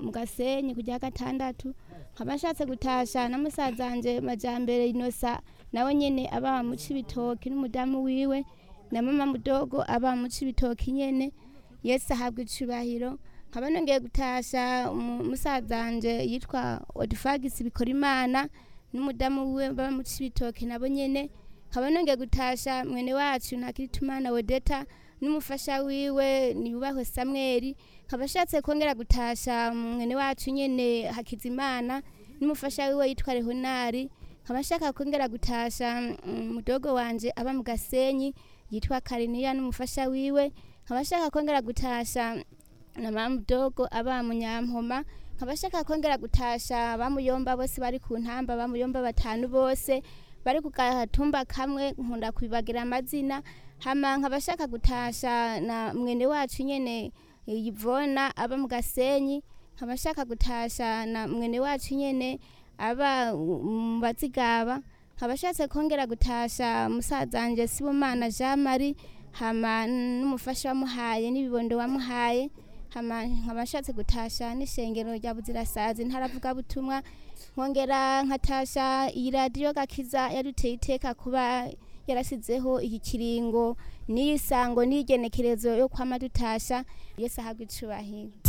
mu gasenyi kujya gatandatu nkaba nshatse gutasha na musaza wanje majambere inosa nawe nyene aba mu cibitoki n'umudamu wiwe na mama mudogo aba mu cibitoki nyene yesu ahabwa icubahiro nkaba nongeye gutasha umu- musaza wanje yitwa odifagisi bikora imana n'umudamu wiwe baba mu cibitoki nabo nyene nkaba nongeye gutasha mwene wacu ntakiritumana wedeta n'umufasha wiwe niyubahwe samweli nkaba ashatse kongera gutasha mwene wacu nyene hakizimana n'umufasha wiwe yitwa rehonari nkaba nshaka kongera gutasha mm, mudogo wanje aba mu gasenyi yitwa kariniya n'umufasha wiwe nkaba nshaka kongera gutasha na mama mudogo aba mu nyampoma nkaba nshaka kongera gutasha bamuyomba bose bari ku ntamba bamuyomba batanu bose bari ku gatumba kamwe nkunda kwibagira amazina hama nkaba nshaka gutasha na mwene wacu nyene yivona aba mu gasenyi nkaba nshaka gutasha na mwene wacu nyene aba mu bazigaba nkaba nshatse kongera gutasha musaza wanje sibomana jean marie hama n'umufasha wamuhaye n'ibibondo wamuhaye hama nkaba nshatse gutasha n'ishengero rya buzirasazi ntaravuga butumwa nkongera nkatasha iyi radiyo gakiza yaduteye iteka kuba yarasizeho iki kiringo n'iyi sango n'igenekerezo yo kwama dutasha yesu ahabwa icubahiro